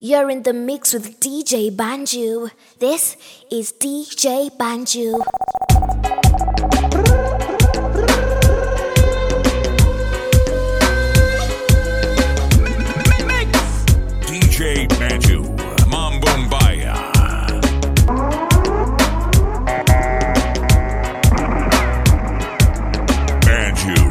You're in the mix with DJ Banju. This is DJ Banju. DJ Banju, Mambo Mbaya. Banju.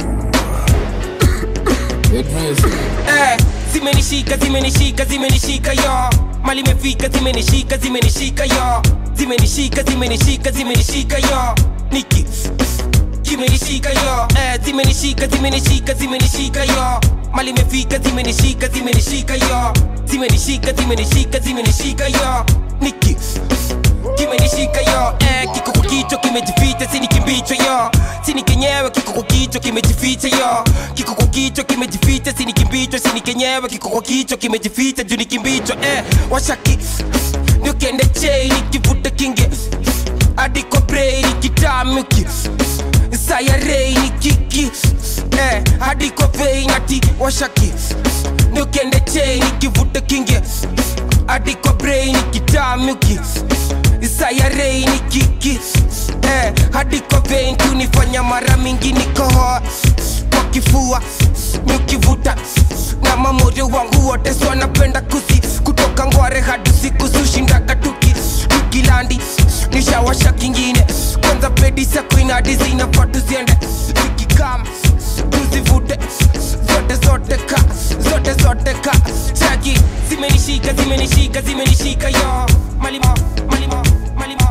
Eh, zimenishika zimenishika zimenishika yo mali imefika zimenishika zimenishika yo zimenishika zimenishika zimenishika yo niki kimenishika yo eh, zimenishika zimenishika zimenishika yo mali imefika zimenishika zimenishika yo zimenishika zimenishika zimenishika yo niki kimenishika yo eh, kiko kwa kichwa kimejificha sini kimbicho yo sini kenyewe kiko kwa kichwa kimejificha yo kiko kwa kichwa kimejificha sini kimbicho sini kenyewe kiko kwa kichwa kimejificha juu ni kimbicho eh, washaki ndio kende chei nikivuta kinge hadi kwa brei nikitamuki sayarei nikiki eh, hadi kwa vei nati washaki ndio kende chei nikivuta kinge hadi kwa brei nikitamuki sayarei ni kiki eh, hadi kwa vein kunifanya mara mingi nikohoa kwa kifua nikivuta na mamoyo wangu wote so napenda kusi kutoka ngware hadi siku sushindaga tuki tukilandi nishawasha kingine kwanza pedi sakuinadi zinafaa tuziende zikikam tuzivute zote zote ka zote zote ka chaki zimenishika zimenishika zimenishika yo malimo malimo malimo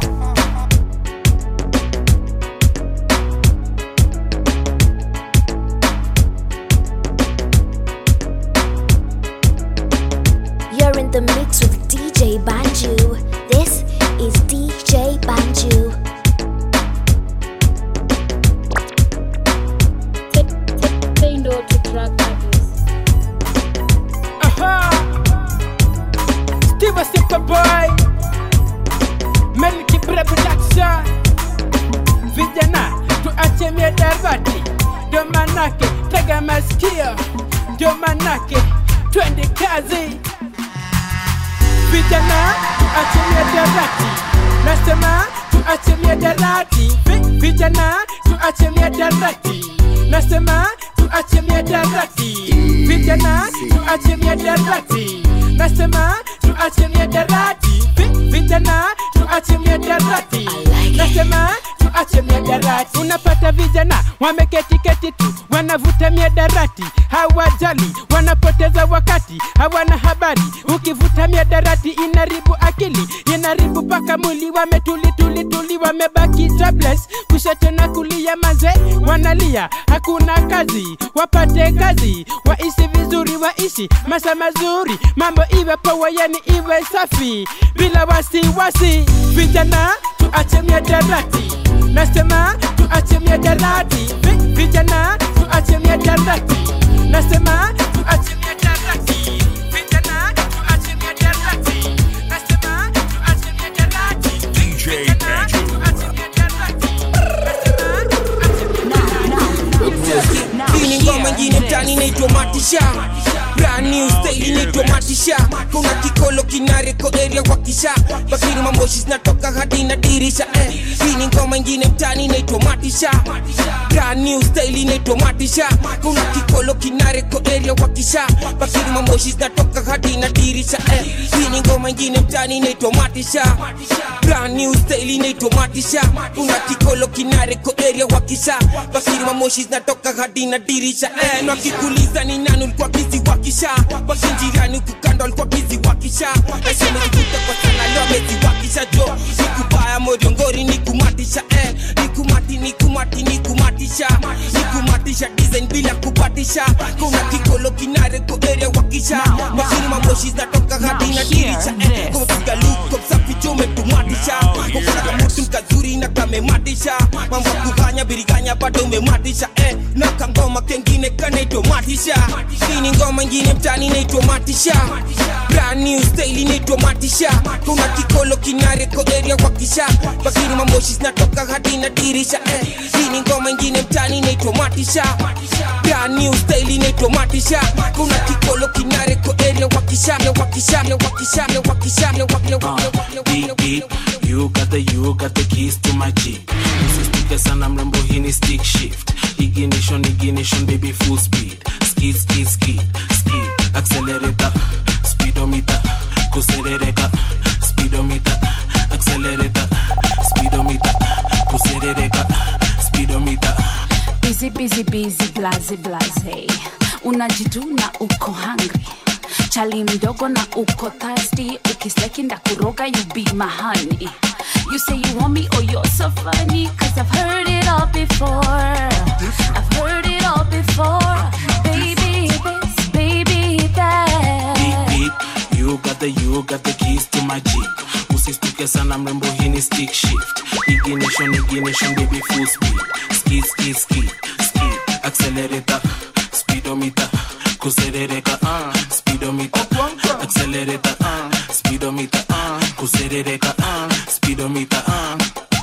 You're in the mix with DJ Banju. This is DJ Banju. Say no to drug abuse. Aha! Steve a simple boy. Melky Bre production. Vijana tuache miadarati, ndio manake tega masikio, ndio manake twende kazi. Vijana tuache miadarati, nasema tuache miadarati. Vi- Vijana tuache miadarati, nasema tuache miadarati. Vijana tuache miadarati, nasema tuache miadarati. Vi- Vijana tuache miadarati, nasema tuache miadarati. Unapata vijana wameketi keti tu wanavuta miadarati, hawajali, wanapoteza wakati, hawana habari. Ukivuta miadarati inaribu akili, inaribu paka mwili, wametuli tuli tuli, wamebaki jobless, kushoto na kulia, manze wanalia, hakuna kazi, wapate kazi, waishi vizuri, waishi maisha mazuri, mambo iwe poa, yani iwe safi, bila wasiwasi. Vijana tuache miadarati, nasema tuache miadarati, Vi- vijana tuache miadarati, nasema tuache miadarati, vijana tuache miadarati, nasema tuache miadarati, DJ vijana Banju. tuache miadarati, nasema tuache miadarati. hii ni ngoma ingine mtani inaitwa matisha brand new style inaitwa matisha kuna kikolo kinareko area wakisha bakini mamoshi zinatoka hadi na dirisha eh. hii ni ngoma ingine mtani inaitwa matisha brand new style inaitwa matisha kuna kikolo kinareko area wakisha bakini mamoshi zinatoka hadi na dirisha eh. hii ni ngoma ingine mtani inaitwa matisha brand new style inaitwa matisha kuna kikolo kinareko area wakisha bakini mamoshi zinatoka hadi na dirisha eh. na kikuliza ni nani ulikuwa kizi wakisha bakinjirani ukukanda ulikuwa kizi wakisha eshemezivuta kwa sana leo mezi wakisha jo nikubaya moriongori nikumatisha eh. nikumati nikumati nikumatisha nikumatisha design bila kupatisha kuna kikolo kinareko area wakisha bakini mamoshi zinatoka hadi na dirisha eh. kupiga luko msafi jo umetumatisha kokuna kamutu kazuri na kamematisha mambo ya kufanya biriganya bado umematisha eh. na kango ngoma kengine kanaitwa matisha hii ni ngoma ingine mtani inaitwa matisha brand new style inaitwa matisha kuna kikolo kinareko area wakisha bakiri mamoshi zinatoka hadi na dirisha eh. hii ni ngoma ingine mtani inaitwa matisha brand new style inaitwa matisha kuna kikolo kinareko area wakisha wakisha wakisha wakisha wakisha beep beep you got the you got the keys to my jeep usistuke sana mrembo hii ni stick shift ignition ignition baby full speed skid skid skid skid accelerator speedometer kuserereka speedometer accelerator speedometer kuserereka speedometer busy busy busy blaze blaze unajituna uko hungry chali mdogo na uko thirsty ukisleki ndakuroga you be my honey you say you want me oh you're so funny cause i've heard it all before i've heard it all before baby this baby beep that beep you got the you got the keys to my jeep usistuke sana mrembo hii ni stick shift ignition ignition baby full speed skid skid skid skid accelerator speedometer kuserereka uh, speedometer accelerator uh, speedometer uh, kuserereka uh, speedometer uh.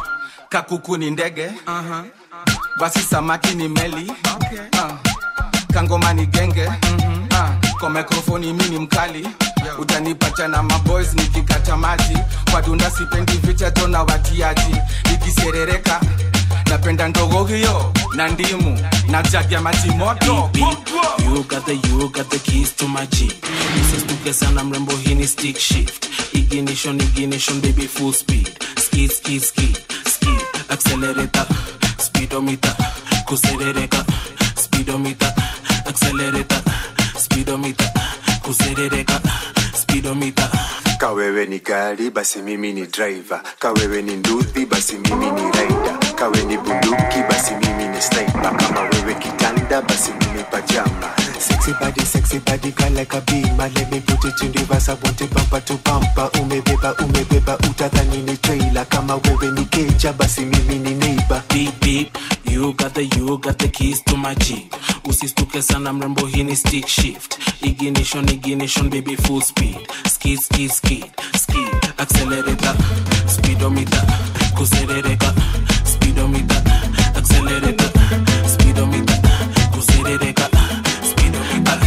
kakuku ni ndege uh-huh. basi samaki ni meli okay. uh. kangoma ni genge mm-hmm. uh. kwa mikrofoni mi ni mkali yeah. utanipata na maboys nikikata maji kwa dunda sipendi vichato na watiaji nikiserereka napenda ndogo hiyo na ndimu na jagi ya maji moto beep beep you got the you got the keys to my jeep usistuke sana mrembo hii ni stick shift ignition ignition baby full speed skid skid skid skid accelerator speedometer kuserereka speedometer accelerator speedometer kuserereka speedometer kawewe ni gari basi mimi ni driver kawewe ni nduthi basi mimi ni rider kawe ni bunduki basi mimi ni sniper kama wewe kitanda basi mimi pajama sexy body sexy body girl like a beamer let me put it in reverse I want it bumper to bumper umebeba umebeba utadhani ni trailer kama wewe ni keja basi mimi ni neighbor beep beep you got the you got the keys to my jeep usistuke sana mrembo hii ni stick shift ignition ignition baby full speed skid skid skid skid accelerator speedometer kuserereka speedometer accelerator speedometer kuserereka speedometer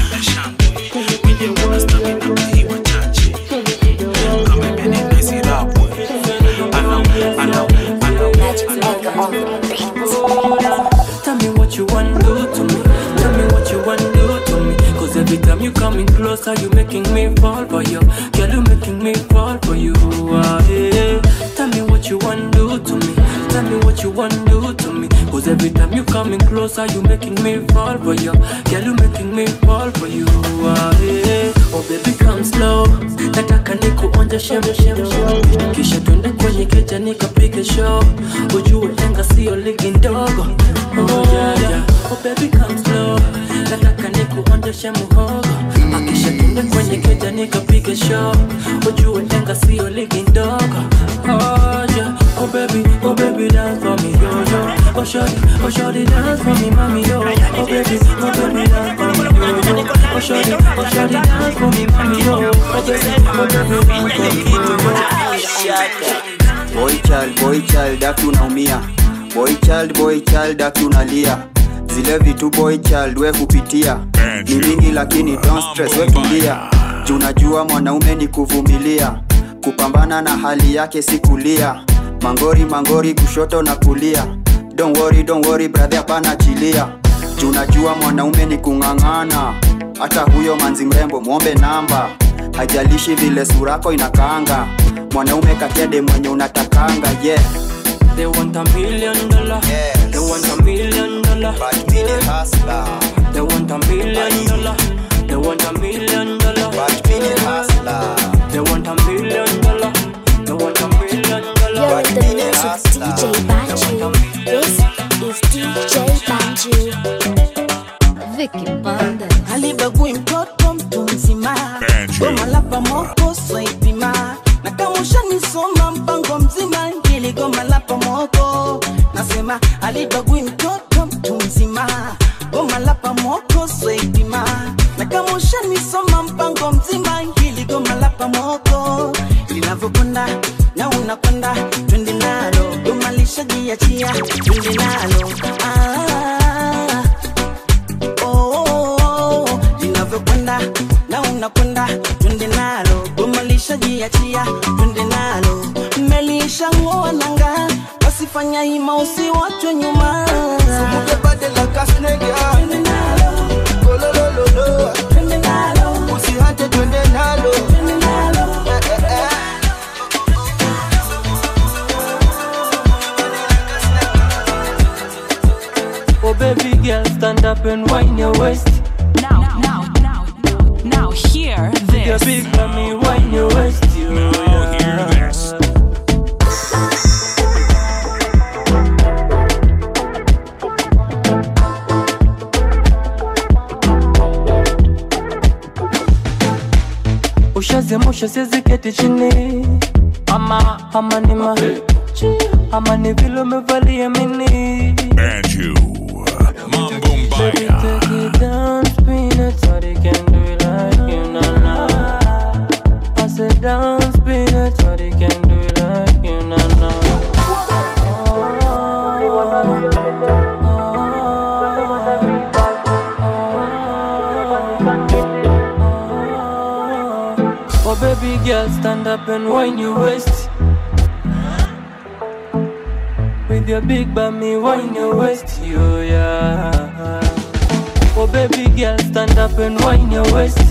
Mwenye wana stamina hii wachache kama imenenezi rapwe anau anau anau Tell me what you want do to me. Tell me what you want do to me. Cause every time you coming closer, you making me fall for you. Girl, you making me fall for you. Ah, yeah. Tell me what you want do to me. Tell me what you want do to me. Cause every time you coming closer, you making me fall for you. Girl, you making me fall for you. Ah, yeah. Oh baby come slow. Nataka nikuonje shem shem shem. Kisha twende kwenye keja nikapige show. Ujue enga sio ligi ndogo. Oh yeah yeah. Oh baby come slow. Nataka nikuonjeshe muhogo. Akisha twende kwenye keja nikapige show. Ujue enga sio ligi ndogo. Oh yeah. Oh baby, oh baby dance for me yo yo. Oh shorty, oh shorty dance for me mommy yo. Oh baby, oh baby dance for me yo yo. Oh shorty, oh shorty dance for me mommy yo. Oh baby, oh baby dance for me yo yo. boy child boy child aki unaumia boy child boy child aki unalia zile vitu boy child we kupitia ni mingi lakini don't stress we tulia juu najua mwanaume ni kuvumilia kupambana na hali yake si kulia mangori mangori kushoto na kulia don't worry, don't worry brother hapana chilia juu najua mwanaume ni kung'ang'ana hata huyo manzi mrembo mwombe namba hajalishi vile surako inakaanga mwanaume katede mwenye unatakanga yeah. They want a million dollar. Yes. They want a million dollar. But me the hustler. They want a million dollar. They want a million dollar. But me the hustler. They want a million dollar. They want a million dollar. You're in the mix with DJ Banju. This is DJ Banju. Vicky Bandes. alibagui mtoto mtu mzima Banjo. goma la pamoko swaipima na kama ushanisoma mpango mzima ngili goma la pamoko nasema alibagui mtoto mtu mzima goma la moko swaitima na kama ushanisoma mpango mzima hili goma la pamoko linavyokwenda na unakwenda twende nalo goma lishajiachia twende nalo ah, oh, oh, oh, linavyokwenda na unakwenda twende nalo goma lishajiachia twende nalo melishangoa nanga wasifanya hima usiwachwe nyuma usihate twende nalo Eh, eh, eh. Oh baby girl, stand up and wind your waist. Now, now, now, now, now, hear With your this. big mommy, wind your waist. You Now hear this. ushazimusha siziketi chini ama ama ni ma ama ni vile umevalia mini Banju. Mambo Baby, Mbaya. take it down, spin it, Shawty can do it like you, na na. I said down, spin it, Shawty can do it like you, na na. Oh baby girl, stand up and wind your waist. With your big bummy, wind your waist, yo yeah. Oh baby girl, stand up and wind your waist.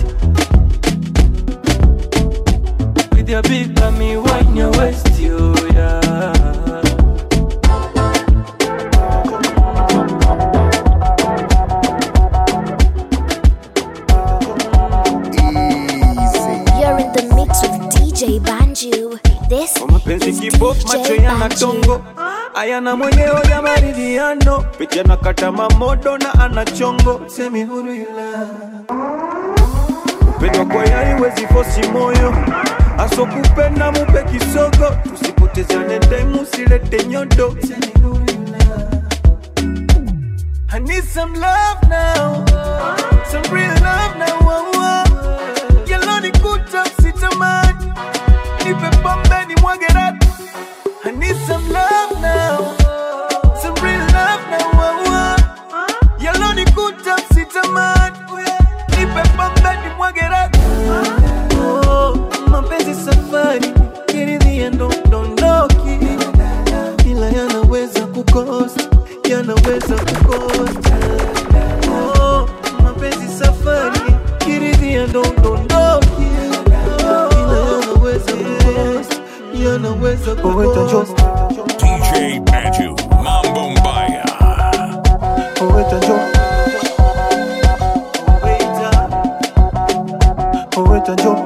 With your big bummy, wind your waist, yo yeah. You're in the mix with DJ Banju. This mapenzi is kibok macho DJ yana tongo Banju. ayana mwenyewe ya maridhiano picha na kata mamodo na ana chongo semi huru ila upendo kwa yai wezi fosi moyo aso kupenda mupe kisogo tusipotezane time usilete nyodo semi huru ila I need some love now some real love now oh, oh. Yellow ni kuta sitamani nipe pombe ni mwage rap I need some love now Some real love now oh, oh. Yellow ni kuta sitamani Nipe pombe ni mwage rap Oh, mapenzi safari kiridhia ndo dondoki ila yanaweza kukosa yanaweza kukosa Oh, mapenzi safari kiridhia ndo dondoki ila yanaweza kukosa yanaweza kukosa DJ Banju. Mambo Mbaya. Oweta njo Oweta njo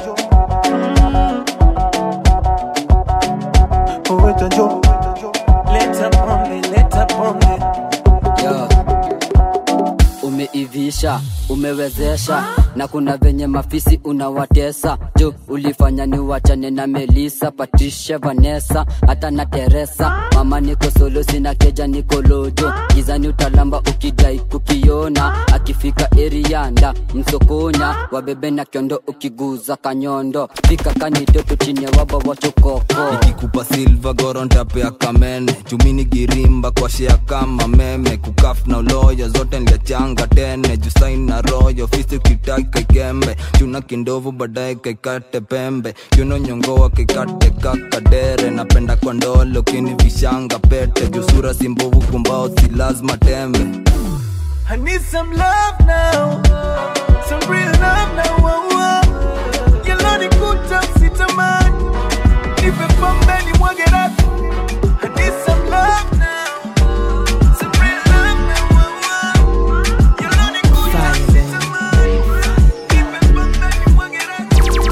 Oweta njo Leta pombe, leta pombe Yo. Umeivisha, umewezesha na kuna venye mafisi unawatesa jo ulifanya ni wachane na Melisa, Patricia, Vanessa hata na Teresa. Mama niko solo, sina keja, niko lojo gizani, utalamba ukidai kukiona. Akifika erianda msokonya, wabebe na kiondo, ukiguza kanyondo fika kanitoto chini waba wachokoko nikikupa silva gorontapea kamene chumini girimba kwa shea kama meme kukaf na uloyo zote nliachanga tene jusain na royo fisi ukitaki kaikembe chuna kindovu baadaye kaikate pembe yuno nyongoa kaikate kakadere napenda kwa ndolo kini vishanga pete jusura simbovu kumbao si lazima tembe I need some love now Some real love now oh, oh. Yellow ni kuta sitamani Nipe pombe ni mwage rap I need some love now Some real love now oh, oh. Yellow ni kuta sitamani Nipe pombe ni mwage rap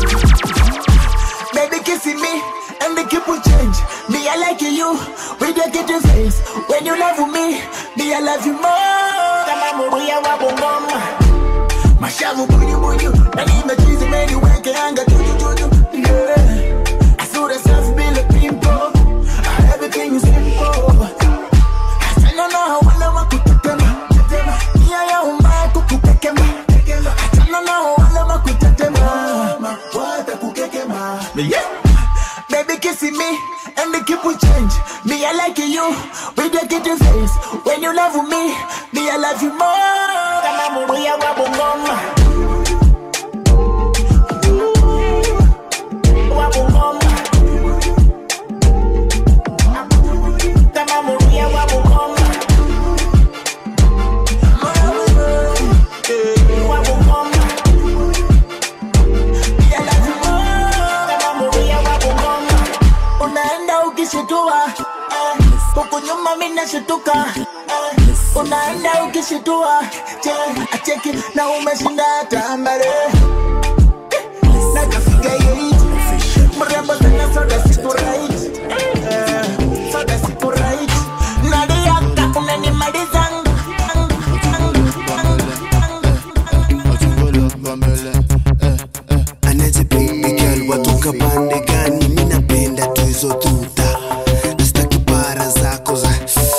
Baby kissing me and the keep will change. Me, I like you with your kitchen face. When you love me, me, I love you more. Kama muruya wa bongoma. Mashavu bunyu bunyu. Na nimechizi meni weke anga tuju tuju. Yeah. Asura safi bila pimpo. Everything is simple. Asana na hawana wa kutetema. Nia ya umma Yeah. Baby kissing me and the keep will change. Me I like you with your kitty face. When you love me, me I love you more. Kama mubuya wa bungoma. Wa bungoma. Kama mubuya wa bungoma. Wa bungoma. Me I love you more. Kama mubuya wa bungoma. Unaenda ukishitua eh, huku nyuma mimi nashituka eh, unaenda ukishitua che acheki na umeshinda tambare nakafiga yeit mrembo sana soda siku right eh, soda siku right nadiaka unanimalizanga anaje baby girl watoka pande gani mi napenda tu hizo tuta nastaki para zako za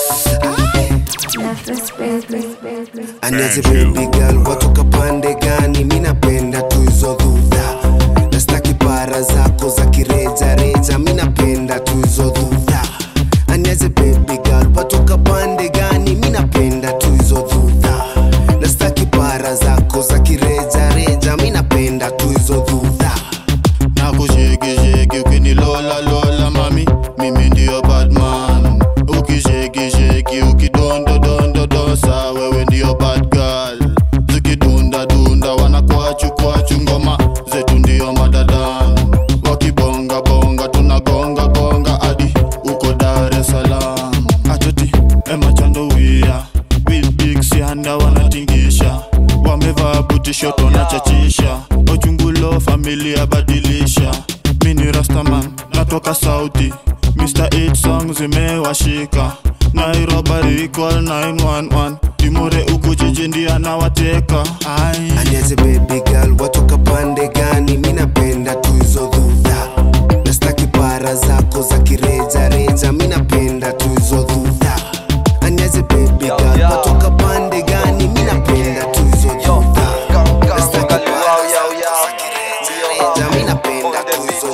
anaje baby girl watoka pande gani mi napenda tu hizo dhudha nastaki para zako za kireja reja mi napenda tu hizo dhudha anaje baby girl watoka pande gani mi napenda tu hizo dhudha nastaki para zako za kireja reja mi napenda tu hizo dhudha nakushekisheki ukinilola lola mami mimi ndio badman ukishekisheki ukidondodondodosa wewe ndio bad girl zikidundadunda wanakwachu kwachu ngoma zetu ndio madadan wakibongabonga tunagonga gonga hadi uko dar es salaam atoti emachandowia wilbiksianda wanatingisha wamevaa butishoto na chachisha ochungulo familia badilisha mini rastaman natoka sauti mr 8 song zimewashika nairobari equal 911 timure uku jiji ndiye anawateka ai aniaze baby girl watoka pande gani mi napenda tu hizo dhudha nastaki para zako za kireja reja mi napenda tu hizo dhudha aniaze baby girl watoka pande gani mi napenda tu hizo dhudha nastaki para zako za kireja reja mi napenda tu hizo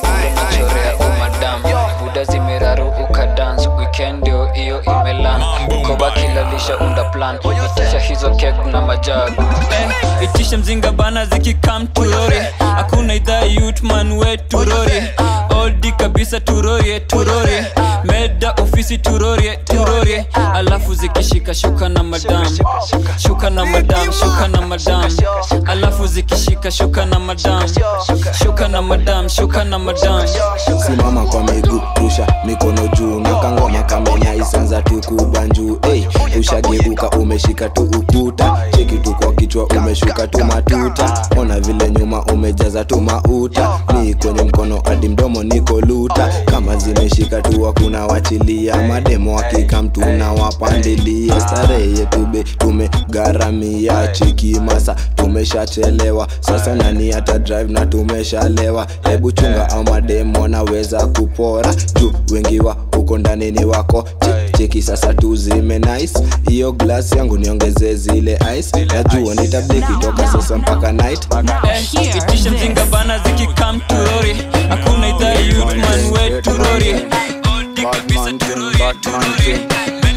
chorea umadam buda zimeraru ukadans weekend ndio hiyo imelan koba kilalisha unda plan itisha hizo kek na majagu Eh, itisha mzinga bana zikikam turori hakuna idhaa yutman we turori oldi kabisa turorie turorie meda ofisi turorie turorie alafu zikishika shuka na madam shuka na madam shuka na madam alafu zikishika shuka na madam shuka na madam shuka na madam simama kwa miguu rusha mikono juu na kangoma kamenya isanza tu kubanjuu hey, ushageuka umeshika tu ukuta cheki tu kwa kichwa umeshuka tu matuta ona vile nyuma umejaza tu mauta ni kwenye mkono hadi mdomo niko luta kama zimeshika tu hakuna wachilia mademo hakika mtu na wapandilia starehe yetu be tumegharamia cheki masa tumeshachelewa sasa nani hata drive na tumeshalewa hebu chunga au mademo wanaweza kupora juu wengi wa huko ndani ni wako Che- cheki sasa tuzime nice hiyo glass yangu niongeze zile ice najua nitabdeki toka sasa mpaka night Eh, itisha mzinga bana zikikam turori hakuna idhaa yutman we turori oldi kabisa turorie turorie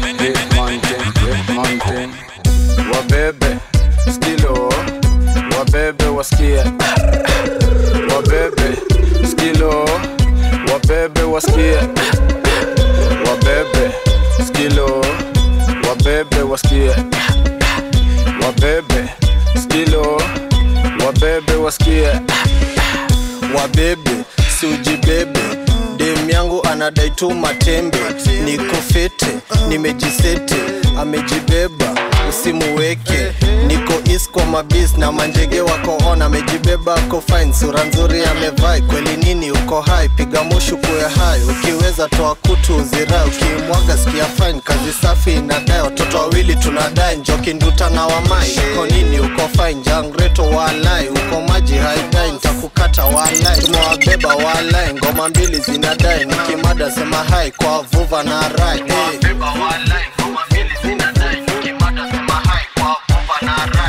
wabebe skilo wabebe wasikie wabebe skilo wabebe wasikie wabebe skilo wabebe wasikie wabebe skilo wabebe wasikie wabebe siujibebe dem yangu anadai tu matembe niko fete nimejisete amejibeba usimuweke niko is kwa mabis na manjege wako on amejibeba ako fine sura nzuri amevai kweli nini uko hai piga mushu kuwe hai ukiweza toa kutu uzirai ukimwaga sikia fine kazi safi inadai watoto wawili tunadai njoki nduta na wamai uko nini uko fine jangreto walai uko maji haidai ntakukata walai tumewabeba walai ngoma mbili zinadai nikimada sema hai kwa vuva na rai hey.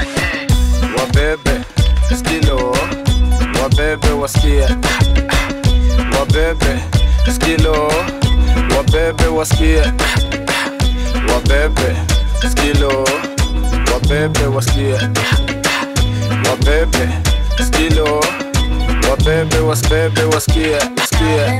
wabebe skilo wabebe wasikie wabebe skilo wabebe wasikie wabebe skilo wabebe wasikie wabebe skilo wabebe wasibebe wasikie wasikie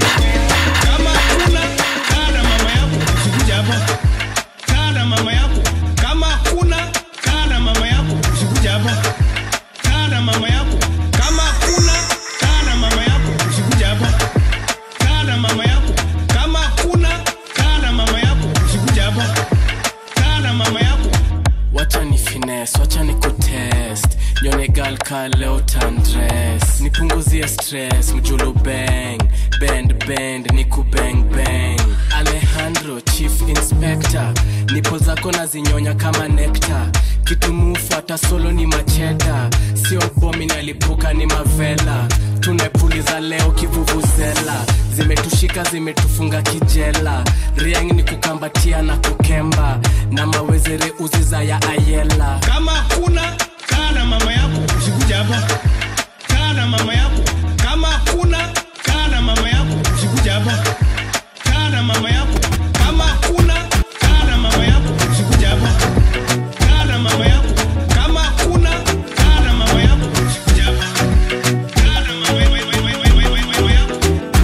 usikuja hapa kaa na mama yako kama kuna kaa na mama yako usikuja hapa kaa na mama yako kama kuna kaa na mama yako usikuja hapa kaa na mama yako kama kuna kaa na mama yako usikuja hapa kaa na mama yako wacha ni fines wacha ni kutest nyone gal ka leo tandres nipunguzie stress mjulu bang bend bend ni kubang bang alejandro chief inspector nipo zako na zinyonya kama nekta kitu mufuata solo ni macheda sio bomi nalipuka ni mavela tumepuliza leo kivuvuzela zimetushika zimetufunga kijela riang ni kukambatia na kukemba na mawezere uziza ya ayela kama kuna kaa na mama yako usikuja hapa kaa na mama yako kama kuna kaa na mama yako usikuja hapa kaa na mama yako kama kuna kaa na mama yako usikuja hapa kaa na mama yako kama kuna kaa na mama yako usikuja hapa kaa na mama yako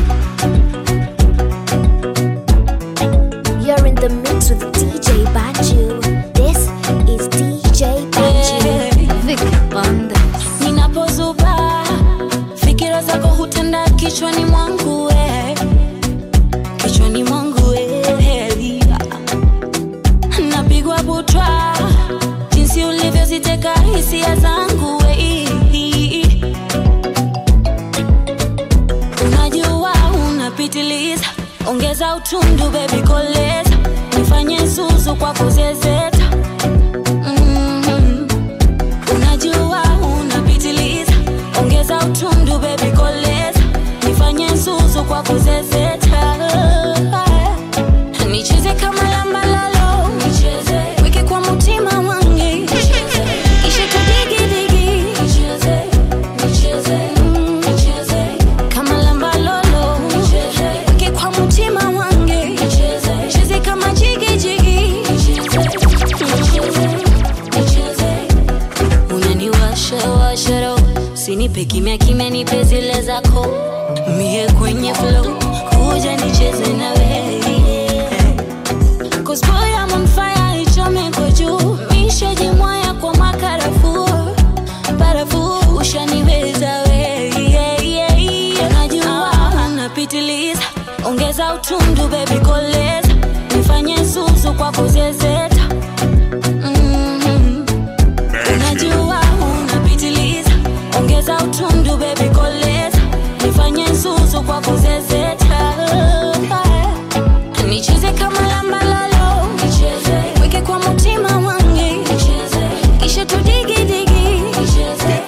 You're in the mix with DJ Banju. This is DJ Banju. Vic Bandes. ninapozuba fikira zako hutenda kichwani mwangu we kichwani mwangu we napigwa butwa jinsi ulivyoziteka hisia zangu we unajua unapitiliza ongeza utundu bebi koleza nifanye zuzu kwa kuzezeta mm unajua unapitiliza ongeza utundu bebi koleza nifanye zuzu kwa kuzezeta nicheze kama lambalalo nicheze weke kwa mutima wange nicheze kisha tudigidigi nicheze nicheze mm, nicheze kama lambalolo nicheze weke kwa mutima wange nicheze nicheze kama jigijigi nicheze nicheze nicheze unaniwasha washaro sinipe kimya kimya nipe zile zako mie kwenye flow kuja nicheze na wewe Cause boy I'm on fire ichome kwa juu mishajimwaya kwa makarafu barafu ushaniweza we yeah, yeah, yeah. najua unapitiliza ongeza utundu bebi koleza nifanye zuzu kwa kuzezeta mm unajua unapitiliza ongeza utundu bebi koleza nifanye zuzu kwa kuzezeta nicheze kama lambalalo nicheze weke kwa mutima wange nicheze kisha tudigidigi nicheze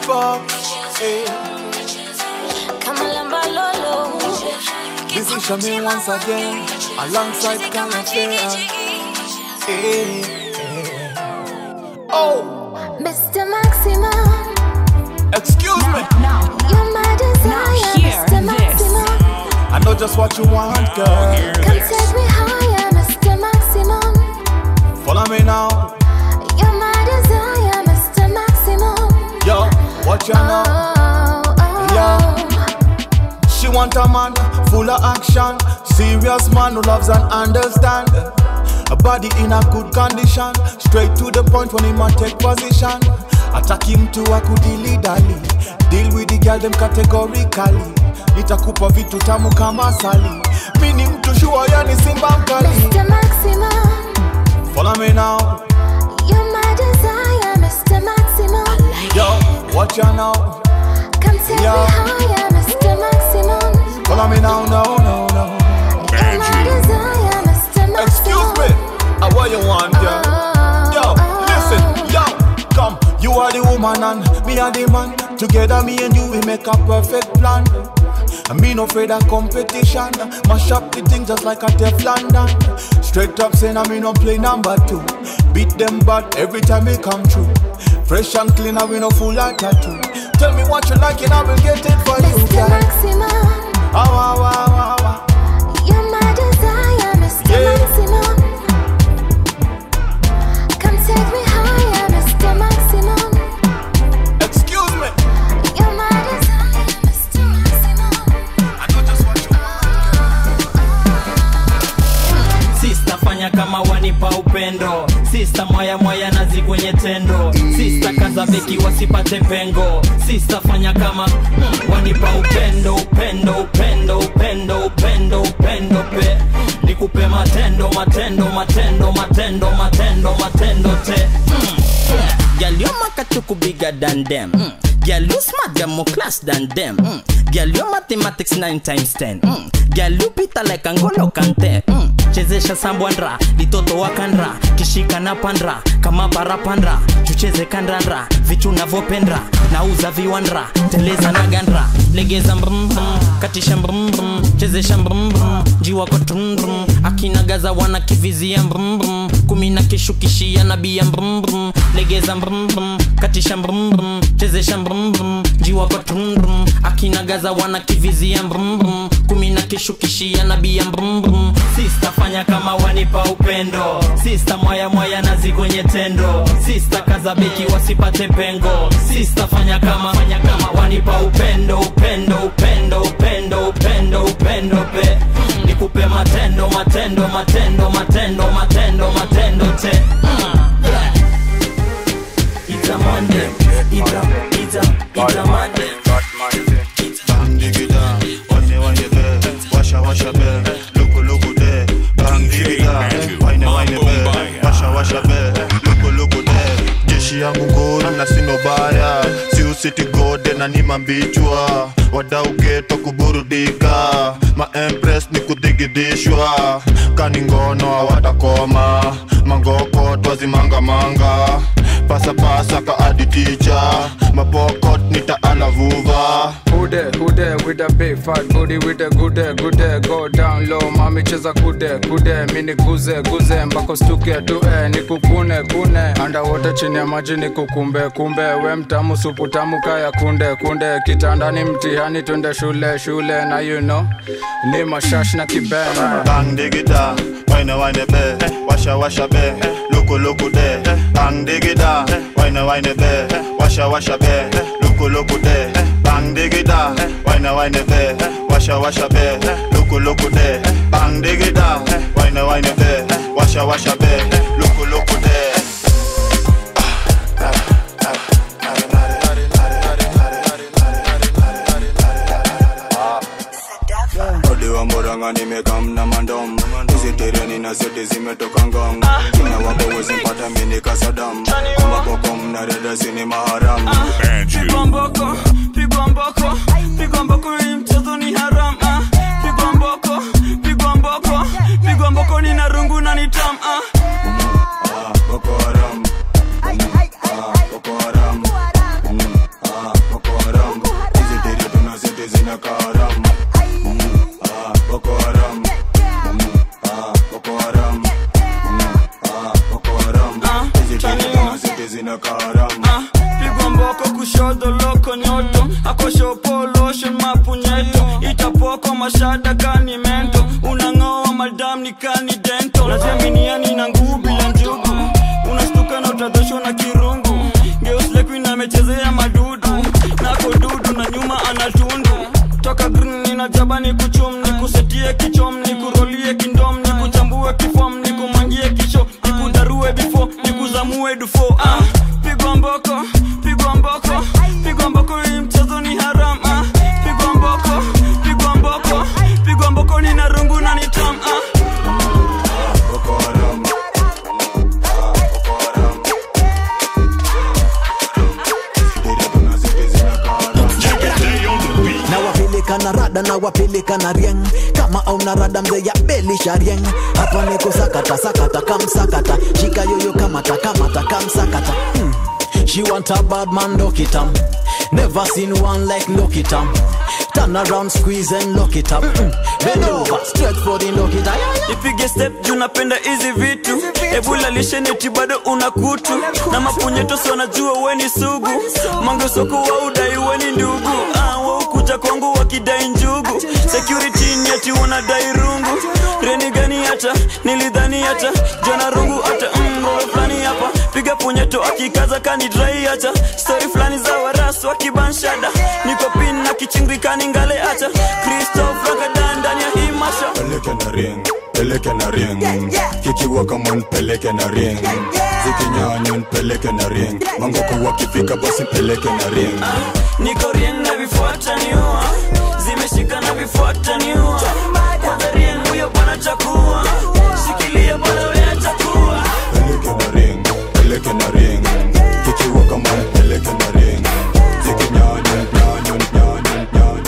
kama lambalolo This is Shami once again, alongside Calafea. Hey, hey. Oh, Mr. Maximum, excuse me. you're my desire, Mr. Maximum. I know just what you want, girl. Come take me higher, Mr. Maximum. Follow me now. You're my desire, Mr. Maximum. Yo, what you know? Yo. She want a man full of action, serious man who loves and understand. A body in a good condition, straight to the point when he man take position. Attack him to a kudili dali, deal with the girl them categorically. Nitakupa vitu tamu kama sali, mi ni mtu shua yani simba mkali. Mr. Maximum, Follow me now, you're my desire, Mr. Maximum. yo, what you know? Come take Yo. me higher, Mr. Maximum. Follow me now, no, no, no. You're my desire, Mr. Maximum. Excuse me, uh, what you want, girl? Yo, listen, yo, come. You are the woman and me are the man. Together, me and you, we make a perfect plan. And me no afraid of competition. Mash up the thing just like a Teflon done. Straight up saying I me no play number two. Beat them bad every time we come through. Fresh and clean, and we no full of tattoo. Tell me what you like and I will get it for you, Mr. girl. Maximum, Ah, ah, ah, ah, sista mwaya mwaya nazi kwenye tendo sista kaza beki wasipate pengo sista fanya kama mm, wanipa upendo upendo upendo upendo upendo upendo pe nikupe matendo matendo matendo matendo matendo matendo te mm. Girl, your makachuku bigger than them. Mm. Girl, you smart, you're more class than them. Mm. Girl, your mathematics 9 times 10. Mm. Girl, you pita like Angolo Kante. Mm. chezesha sambwandra litoto wakandra kishika na pandra kama parapandra tucheze kandandra vitu navyopendra nauza viwandra teleza na gandra legeza mbrumbrum katisha mbrumbrum chezesha mbrumbrum njiwako trumdrum akinagaza wana kivizia mbrumbrum kumi na kishukishia nabia mbrumbrum legeza mbrumbrum katisha mbrumbrum chezesha mbrumbrum njiwako trumdrum akinagaza wana kivizia mbrumbrum kumi na kishukishia nabia mbrumbrum sista fanya kama wanipa upendo sista mwaya mwaya nazi kwenye tendo sista kaza beki wasipate pengo sista fanya kama fanya kama wanipa upendo upendo upendo upendo upendo upendo pe nikupe matendo matendo matendo matendo matendo matendo te Mm. Yeah. It's a Monday. It's a, it's a, it's a Monday. Bang digida, wanye wanye be, washa washa be, luku luku de. Bang digida, wine wine be, washa washa be, luku luku de. Jeshi yangu nguru na sino baya, si usiti gode na ni mambichwa. Wadau geto kuburudika, ma empress ni kudigidishwa. Kani ngono hawatakoma, mangoko twazimanga manga. Pasa pasa ka adi teacher, mapokot nitaalavuva. Hude, hude with a big fat booty with a good day, good day, go down low mami cheza kude kude mini guze guze mpaka stuke tue nikukune kune underwater chini ya maji nikukumbe kumbe we mtamu supu tamu kaya kunde kunde kitandani mtihani twende shule shule na you know ni mashash na kibena Bang digida, wine wine be, washa washa be, luku luku de. Bang digida, wine wine be, washa washa be, luku luku de. Bang digida, wine wine be, washa washa be, luku luku de. Bang digida, wine wine be, washa washa be, luku luku de. Odiwa mboranga nimekam na mandom hizi tereni na zote zimetoka ngong kina wako wezi mpata mini kasadam ambapoko mnareda sini maharam pigwa mboko pigwa mboko pigwa mboko hii mchezo ni haram ah. pigwa mboko pigwa mboko pigwa mboko ni na rungu na ni tam ah. Boko Haram Ah, Boko Haram Mm, ah, Boko Haram hizi tere tuna zote zina karam Ah, Boko Haram Mm, ah, Boko Haram Mm, ah, Boko Haram hizi tere tuna zote zina karam pigwa mboko kushoto loko nyoto akoshopo lotion mapunyeto itapoko mashada kani mento unang'oa madam ni kani dento najaminiani na ngubi ya njugu unastuka na utadhoshwa na kirungu geuslekuin amechezea madudu nako dudu na nyuma anatundu toka green ninajaba ni kuchum ni kusetie kichom ni kurolie kindom ni kuchambue kifom ni kumangie kisho ni kudarue bifo ni kuzamue dufo ah, pigwa mboko pigwa mboko pigwa mboko hii mchezo ni haram ah, pigwa mboko pigwa mboko pigwa mboko ni na rungu na ni tam ah. Boko Haram na wapeleka na rada na wapeleka na rieng kama auna rada mzee ya belisha rieng hapa niko sakata sakata kamsakata shika yoyo kamata kamata kamsakata hmm. She want a bad man, lock it up. Never seen one like lock it up. Turn around, squeeze and lock it up. Mm. Bend over, straight for the lock it up. ipige step juu napenda hizi vitu ebulalishenieti bado una kutu na mapunyetosi wanajua weni sugu mangesoko wa udai weni ndugu ah, waukuja kwangu wakidai njugu security nyeti wanadai rungu reni gani hata nilidhani hata jona rungu hata mroe fulani hapa piga punyeto akikaza kanidrai hata stori fulani za warasu wakibanshada niko pin na kichingikani ngale hata kristof ragadan ndani ya hii masha peleke na ring peleke na ring kikiwa kama nipeleke na ring zikinyanya nipeleke na ring mangoko wakifika basi peleke na ring niko rieng na vifuata niua zimeshika na vifuata niua kwanza rieng huyo bwana chakua shikilia bwana wea chakua peleke na ring peleke na ring kikiwa kama nipeleke na ring zikinyanya nyanya nyanya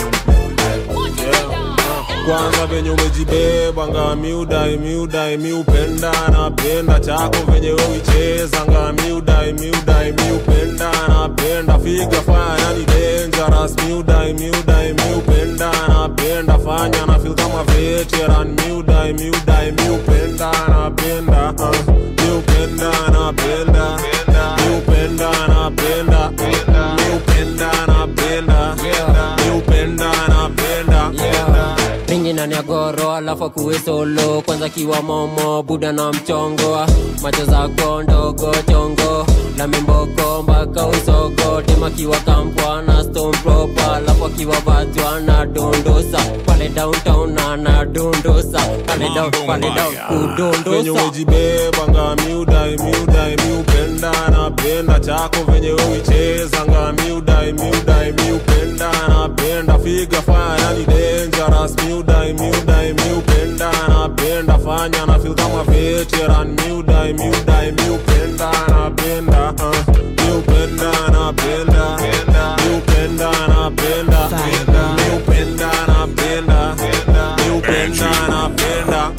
kwanza venye umejibeba nga miudai miudai miupenda napenda chako venye uicheza nga miudai miudai miupenda napenda figa faya yani dangerous miudai miudai miupenda napenda fanya na feel kama veteran miudai miudai miupenda napenda uh, miupenda napenda miupenda napenda miupenda napenda miupenda napenda mingi ndani ya goro alafu akuwe solo kwanza kiwa momo buda na mchongo macho zako ndogo chongo na mimboko mpaka usogo tema kiwa kampwa na stone proper alafu akiwa vatwa na dondosa pale downtown na na dondosa pale down pale down venye kudondosa umejibeba nga miudai miudai miupenda napenda chako venye uicheza nga miudai miudai miupenda napenda figa faya yani dangerous miudai miudai miupenda napenda fanya na feel kama veteran miudai miudai miupenda napenda uh, miupenda napenda miupenda napenda miupenda napenda miupenda napenda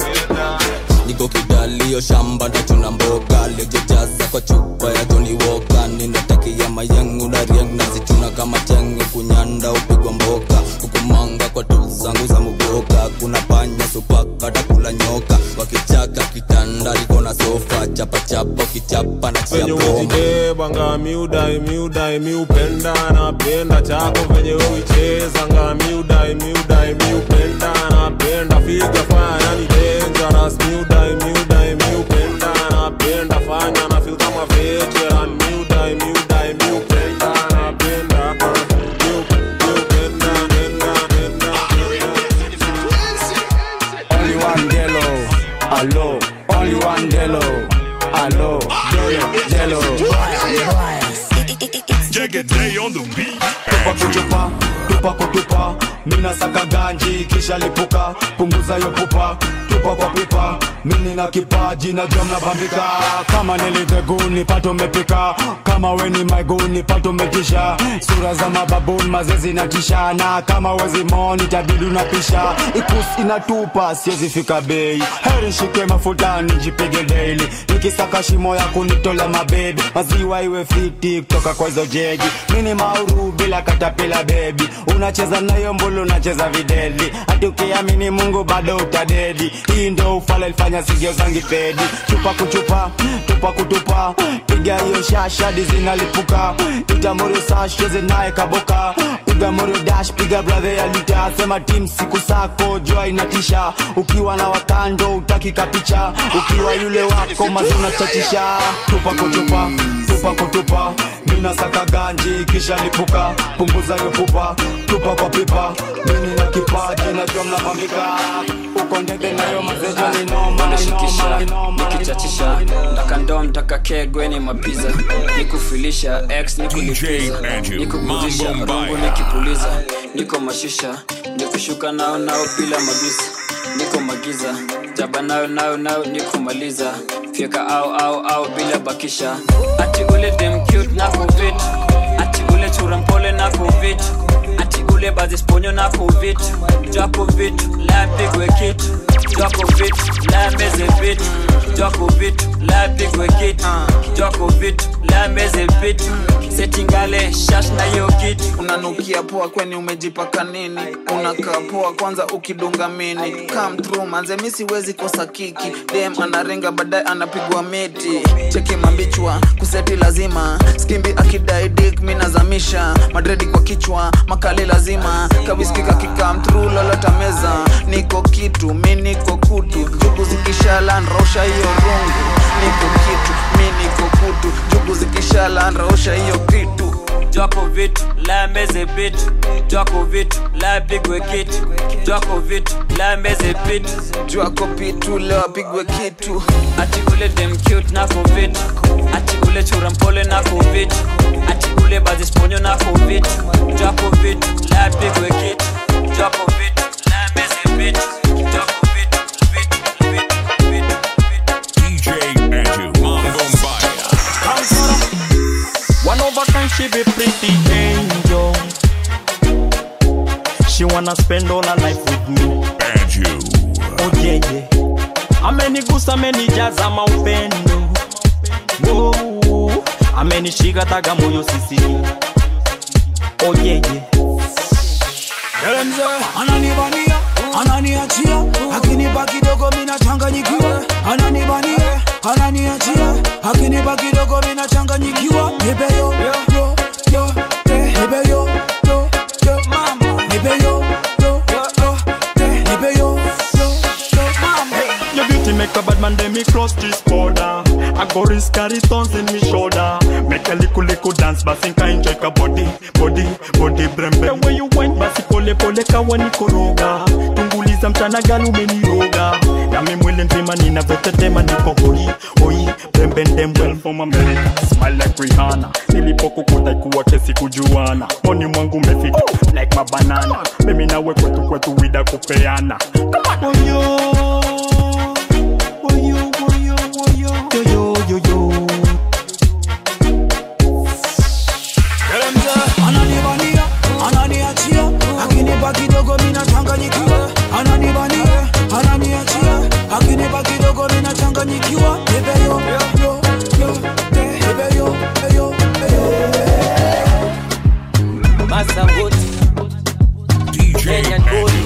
niko kidalio shamba na chuna mboga lejejaza kwa chupa ya Johnny Walker ninatakia mayengu na rieng nazichuna kama chenge kunyanda upigwa mboka hukumanga kwa tu zangu za muboka kuna panya supaka takula nyoka wakichaka kitanda liko na sofa chapachapa ukichapa na chia venye bomba umejibeba nga miudai miudai miupenda napenda chako venye uicheza nga miudai miudai miupenda napenda figa faya yani dangerous miudai miudai miupenda napenda fanya na feel kama veteran miudai miudai miupenda napenda uh, miu- miupenda penda penda Only one Delo, allo. Only one Delo, allo. Delo, Delo. Day on the beat. Tupa kutupa, tupa kutupa. Mina saka ganji kisha lipuka, punguza yo pupa. Tupa kwa pipa, mini na kipaji na jom na bambika. Kama niliteguni pato mepika, kama weni maiguni pato metisha. Sura za mababuni mazezi na tisha, na kama wezi moni tabidi unapisha. Ikus inatupa siwezi fika bei, heri shike mafuta nijipige daily. Nikisaka shimo ya kunitola mabebi, maziwa iwe fiti kutoka kwa hizo jegi. Mini mauru bila katapila bebi, unacheza nayo mbulu unacheza videli. Hati ukiamini Mungu bado utadedi. Hii ndo ufala ilifanya sigio zangi pedi. Chupa kuchupa, tupa kutupa, piga hiyo shasha dizinalipuka. Itamuru sash cheze naye kaboka. Piga morio dash, piga brother ya lita. Sema team siku sako jua inatisha. Ukiwa na wakando utaki kapicha. Ukiwa yule wako mazuna chatisha. Tupa kutupa, tupa kutupa. Mina saka ganji kisha lipuka. Punguza hiyo pupa, tupa kwa pipa. Mimi na kipaji najua mnapambika. Uko ndege nayo mazejo ni noma, nashikisha noma, nikichachisha ndaka ndoo mtaka kegweni mapiza nikufilisha x nikulipiza nikupuzisha rungu nikipuliza niko mashisha nikushuka nao nao bila mabisa niko magiza jaba nayo nayo nayo nikumaliza fyeka au au au bila bakisha ati ule dem cute na kuvit ati ule chura mpole na kuvit ati ule bazisponyo na kuvit jako vitu la pigwe kitu jako vitu la meze vitu jako vitu la pigwe kitu jako vitu la meze vitu setingale shash na hiyo kitu unanukia poa kweni umejipaka nini unakaa poa kwanza ukidunga mini come through manze mi siwezi kosa kiki dem anarenga baadaye anapigwa miti cheki mambichwa kuseti lazima skimbi akidai dik mi nazamisha madredi kwa kichwa makali lazima kawiskika kikam through lolota meza niko kitu mi niko kutu jugu zikishala nrausha hiyo rungu niko kitu mi niko kutu jugu zikishala nrausha hiyo kitu jwako vitu la meze bitu jwako vitu la pigwe kitu jwako vitu la meze bitu jwako pitu leo apigwe kitu ati ule dem cute nako vitu ati ule chura mpole nako vitu ati ule bazisponyo nako vitu jwako vitu la pigwe kitu jwako vitu la meze bitu jwako vitu DJ Andrew Mambo Mbaya. One of a kind, she be pretty angel. She wanna spend all her life with me. Andrew. Oh yeah, yeah. Amenigusa, amenijaza maupendo. Oh, amenishika taga moyo sisi. Oh yeah, yeah. Mzee ananibania ananiachia akinipa kidogo mina changanyikiwa ananibania ananiachia akinipa kidogo mina changanyikiwa nipe yo yo yo te nipe yo yo yo mama nipe yo yo yo te nipe yo yo yo mama Your beauty make a bad man, then me cross this border. I go risk carry thorns in me shoulder. Make a little little dance, but think I enjoy ka body, body, body brembe. The way you went, basi pole pole kawa nikoroga. Tunguliza mchana galu umeniroga. Na mimi mwili nzima ninavyotetema niko hoi, hoi, brembe ndem well from America. Smile like Rihanna. Nilipokukuta ikuwa kesi kujuana. Moni mwangu umefika like mabanana. Mimi nawe kwetu kwetu wida kupeana. Come on. Oh, yo. Woyo, woyo, woyo. Yo, yo, yo, yo. ananibania ananiachia akinipa kidogo mina changanyikiwa ananibania ananiachia akinipa kidogo mina changanyikiwa nipe yo yo yo te nipe yo yo Masanguti. DJ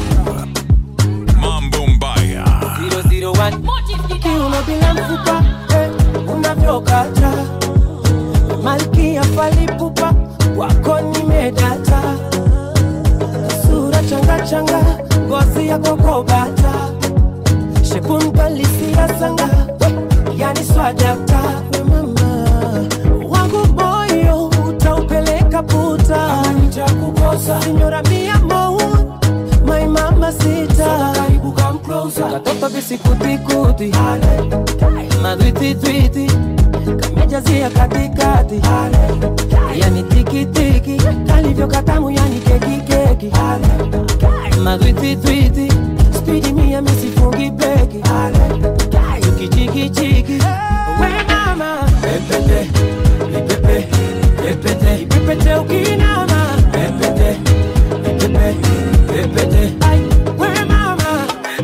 Mambo Mbaya. 001 kiuno bila mfupa eh, unavyokata malkia falipupa wako nimedata sura changachanga ngozi ya kokobata shepunkalisia sanga yani swadakta we mama wangu moyo utaupeleka puta nitakukosa sinyora mia mou my mama sita karibu come closer katoto visikutikuti madwititwiti kamejazia katikati yani tikitiki kalivyo katamu yani kekikeki madwititwiti spidi mia misifungi beki ukichikichiki we mama pepete ipepe pepete ipepete ukinama pepete ipepe pepete Ai, we mama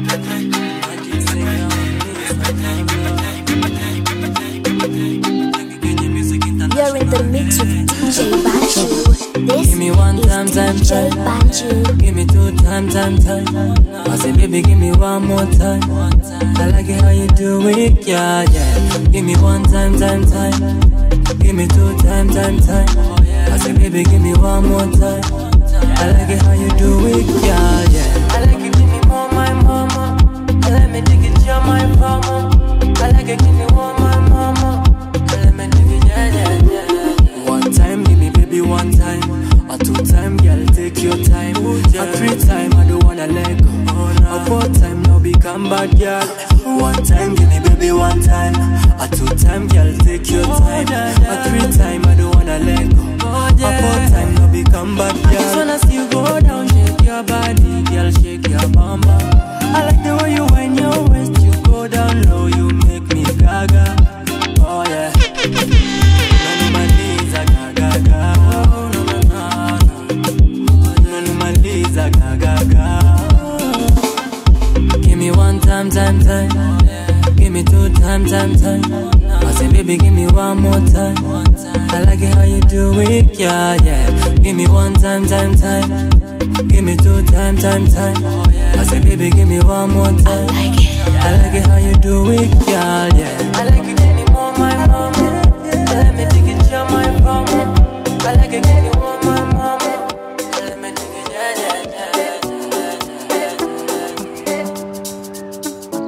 You're in the mix with DJ Banju. This Give me one is time, time, DJ time. Banju. Give me two time, time, time. I say, baby, give me one more time. I like it how you do it, yeah, yeah. Give me one time, time, time. Give me two time, time, time. I say, baby, give me one more time. I like it how you do it, yeah, yeah. I like it, give me more, my mama. Let me dig it, you're my mama. I like it, give me more, my mama. Let me dig it, yeah, yeah, yeah. One time, give me baby one time. A two time, girl, take your time. A three time, I don't wanna let go. A four time, now become bad girl. One time, give me baby one time. A two time, girl, take your time. A three time, I don't wanna let go. A four time, now become bad girl. I just wanna see you go down, shake your body, girl, shake your bum bum. I like the way you wind your waist, you go down low, you make me gaga. Oh yeah. Unanimaliza gaga gaga. Oh, no, no, no, no. Unanimaliza gaga gaga. Give me one time, time, time. Give me two time, time, time. I say, baby, give me one more time. I like it how you do it, yeah, yeah. Give me one time, time, time. Give me two time, time, time. I say, baby, give me one more time. I like it how you do it, yeah, yeah. I like it give me more, my mama. Let me take it, you're my mama. I like it give me more, my mama. Let me take it, yeah, yeah, yeah.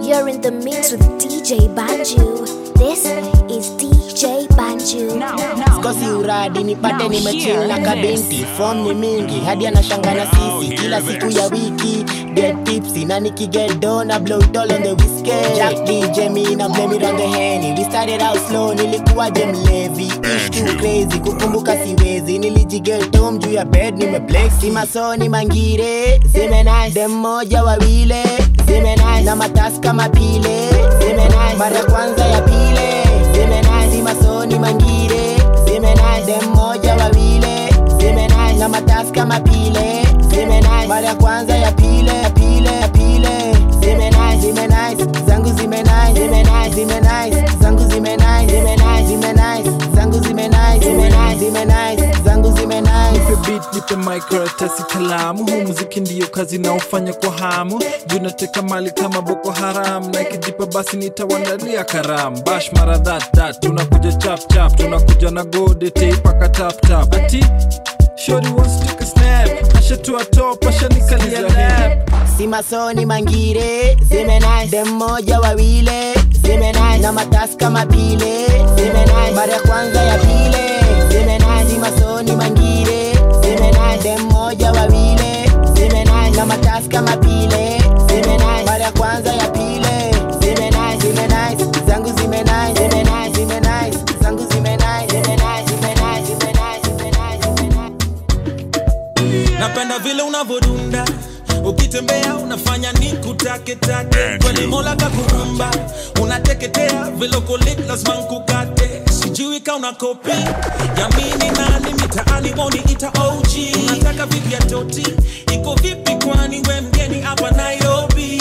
You're in the mix with DJ Banju. This is DJ Banju. sikosi uradi nipate nimechill na kabinti fom ni mingi hadi anashanga na sisi kila siku ya wiki get tipsy na nikigedo na blow it all on the whiskey Jack DJ me na blame it on the henny we started out slow nilikuwa je mlevi ish too crazy kukumbuka siwezi nilijigetom juu ya bed nimeblex si masoni mangire zime nice dem moja wawile zime nice na matasi kama pile zime nice mara ya kwanza ya pile zime nice si masoni mangire zime nice dem moja wawile zime nice na matasi kama pile zime nice mara ya kwanza ya pile ya pile ya pile zime nice zime nice zangu zime nice zime nice zime nice zangu zime nice zime nice zime nice zangu zime nice zime nice zime nice zangu zime nice nipe beat nipe mic karatasi kalamu huu muziki ndiyo kazi naofanya kwa hamu juu nateka mali kama boko haram na ikijipa basi nitawandalia karam bash mara that that tunakuja chap chap tunakuja na gode teipaka tap tap ati shori wants to take a snap ashatua top ashanikalia lap si masoni mangire zime nice dem moja wawile zime nice na matasi kama pile zime nice mara ya kwanza ya pile zime nice si masoni mangire zime nice dem moja wawile zime nice na matasi kama pile zime nice mara ya kwanza ya pile zime nice zime nice zangu zime nice zime nice zime nice zangu zime nice zime nice zime nice zime nice zime nice zime nice napenda vile unavodunda ukitembea unafanya ni kutaketake kweli mola kakuumba unateketea vile ukolit lazima nkukate sijui ka una kopi yamini nani mitaani woni ita og unataka vipi ya toti iko vipi kwani we mgeni hapa nairobi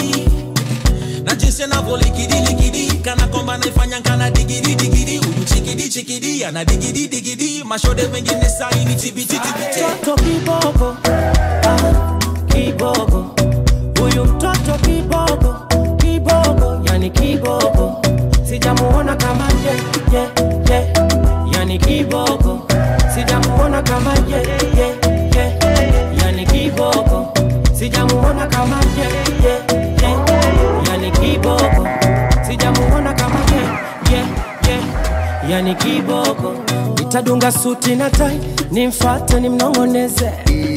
na jinsi anavyolikidiliki kana kwamba naifanya kana digidi digidi huyu chikidi chikidi ana digidi digidi mashode mengine saini tibititibiti mtoto kibogo ah, kibogo huyu mtoto kibogo kibogo yani kibogo sijamuona kama ye, ye, ye. yani kibogo sijamuona kama ye, ye, ye. yani kibogo sijamuona kama ye, ye, ye. yani kibogo sijamuona kama ye, ye, ye. yani kiboko nitadunga suti na tai nimfate nimnong'oneze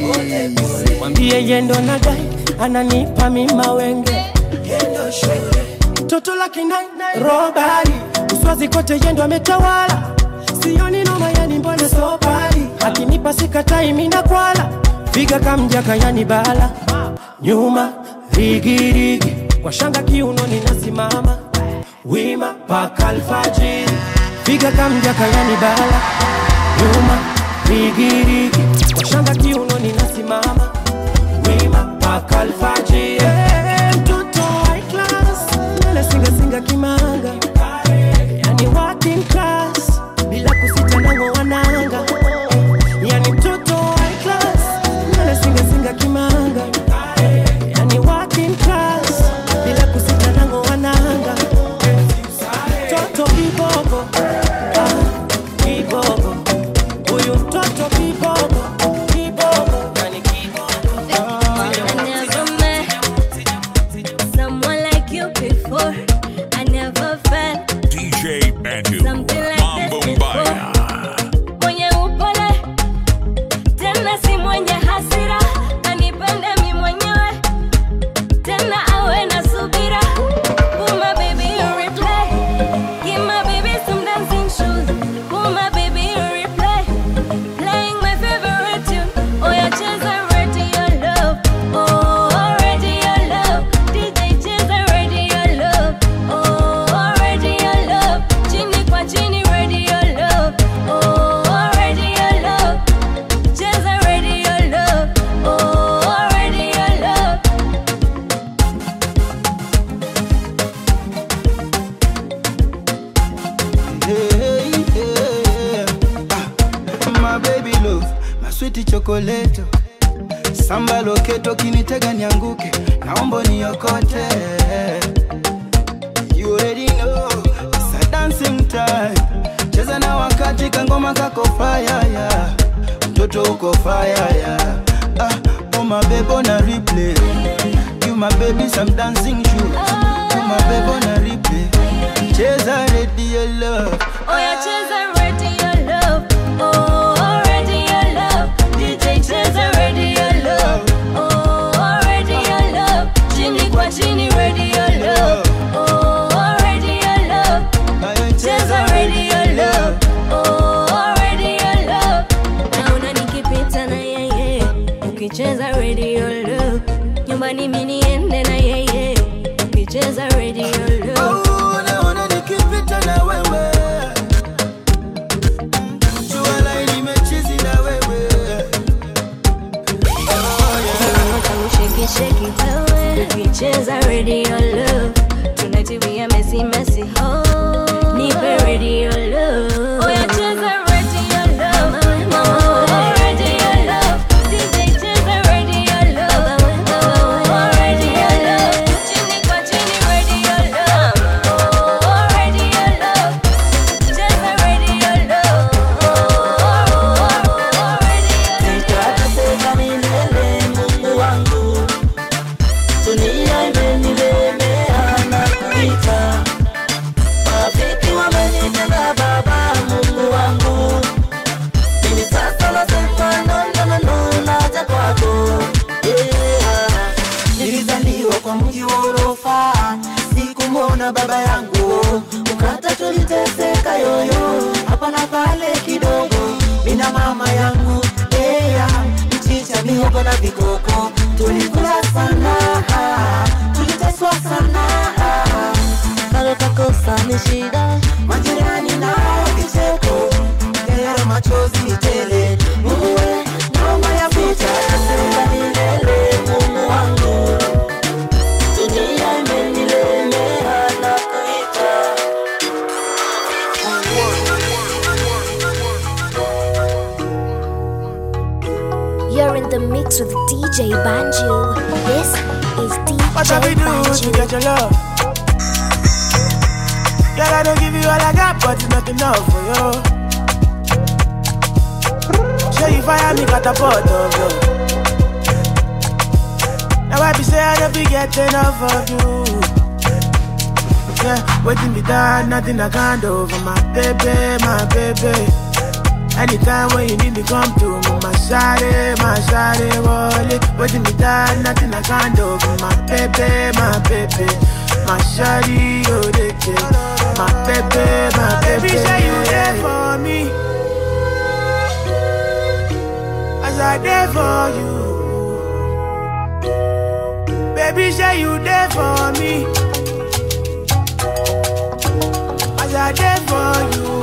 mwambie yendo na dai ananipa mima wenge toto la kinai robari uswazi kote yendo ametawala sioni noma yani mbona sobari akinipa sikatai mina kwala figa kamjaka yani bala nyuma rigirigi kwa shanga kiunoni nasimama wima paka alfajiri figa kamjaka yani bala nyuma rigirigi kwa shanga kiunoni nasimama wima paka alfajiri Eh, mtoto high class nywele singasinga kimanga yani working class bila kusita nango wananga yani mtoto high class nywele singasinga kimanga yani working class bila kusita nango wananga toto kibogo ah, kibogo huyu mtoto kibogo kibogo yani I never met someone like you before. I never felt DJ Bantu. something like Mambo this Mbaya. before. Mwenye upole tena si mwenye hasira, anipende mi mwenyewe tena awe na subira. Put my baby in replay, give my baby some dancing shoes. Put my baby in replay, playing my favorite tune. Oh yeah, cheza radio love, oh radio love. DJ cheza radio love, oh radio love. Chini kwa chini radio love, oh radio love. Cheza radio love, oh radio love. Hey, hey, ah, my baby love, my sweet chocolate. Samba loketo kinitega nianguke, naomba niokote. You already know, it's a dancing time. Cheza na wakati kangoma kako fire yeah. Mtoto uko fire yeah. Ah, oh my baby on a replay. You my baby some dancing shoes. You mabebo na ripe cheza radio love Oya cheza radio love. Oh, radio love. DJ cheza radio love. Oh, radio love. Chini kwa chini radio love. Oh, radio love. Cheza radio love. Oh, radio love. Naona nikipita na yeye. Ukicheza radio love. Nyumbani mimi niende na yeye. Ukicheza radio love. naona nikipita na wewe jua laini mechizi na wewe Shake shake wewe ukicheza radio love tunativia mesi mesi ho nipe radio love oya cheza radio love mama radio love DJ cheza radio love oh radio love chini kwa chini radio love oh radio love cheza radio love Nitateseka milele Mungu wangu, dunia imenilemea na kuita. Marafiki wamenitenga Baba Mungu wangu, mimi sasa nasema no, no, no, no, naja kwako yeah. Nilizaliwa kwa mji wa orofa, sikumwona baba yangu, ukata tuliteseka yoyo hapa na pale kidogo, mina mama yangu yeah. mchicha mihogo na vikoko, tulikula sana, tuliteswa sana, kalo kakosa ni shida, majirani nao kicheko, kero machozi tele, Mungu we, naomba ya vita, nasema milele Mungu wangu dunia imenilemea na kuita You're in the mix with DJ Banju. This is DJ What have we do to Banju. get your love? Girl, I don't give you all I got, but it's not enough for you. Say you fire me, got a pot of you. Now I be say I don't be get enough of you. Yeah, waiting be done, nothing I can't do for my baby, my baby. Anytime when you need me, come to me, my shawty, my shawty, wallet. Waiting me done, nothing I can't do for my baby, my baby. My shawty, oh, they care. My baby, my baby. Baby, say you there for me. As I there for you. Baby, say you there for me. As I there for you.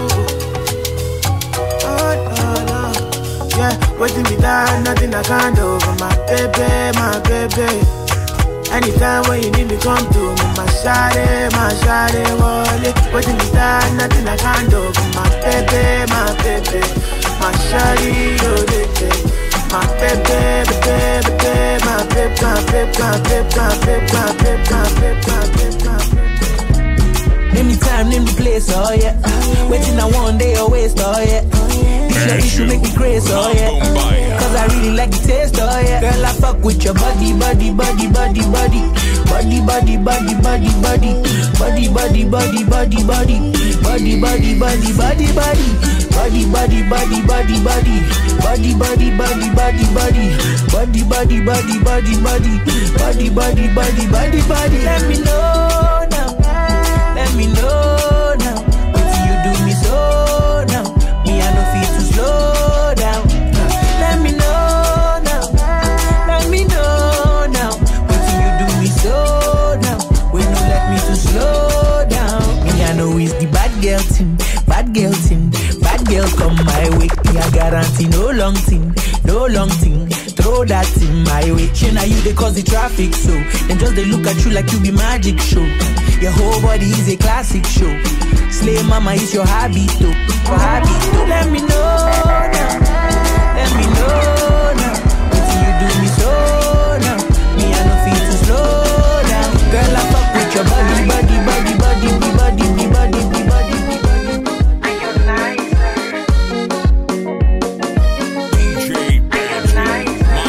Oh, no, no. Yeah, waiting me down, nothing I can't do for my baby, my baby. Anytime when you need me, come to me, my shawty, my shawty, wallet. Waiting me down, nothing I can't do for my baby, my baby. My shawty, oh, they say. My baby, baby, baby, my baby, my baby, my baby, my baby, my baby, my baby, my baby, my baby. Name the time, name the place, oh yeah. Waiting I one day or waste, oh yeah. This your issue make me crazy, oh yeah. Cause I really like the taste, oh yeah. Girl, I fuck with your body, body, body, body, body. Body, body, body, body, body. Body, body, body, body, body. Body, body, body, body, body. Body, body, body, body, body. Body, body, body, body, body. Body, body, body, body, body. Body, body, body, body, body. Let me know now. Let me know now. What you do me so now? Me I no feel to slow down. Let me know now. Let me know now. What you do me so now? When you let me to slow down. Me I know it's the bad girl team, bad girl team, bad girl come my way. Me I guarantee no long thing, no long thing. Throw that in my way. Shey now you they cause the traffic so. Then just they look at you like you be magic show. Your whole body is a classic show. Slay mama is your habit though. Your habit though. Let me know now. Let me know now. What you do me so now? Me I no feel to slow down. Girl I fuck with your body, body, body, body, body, body, body, body, body.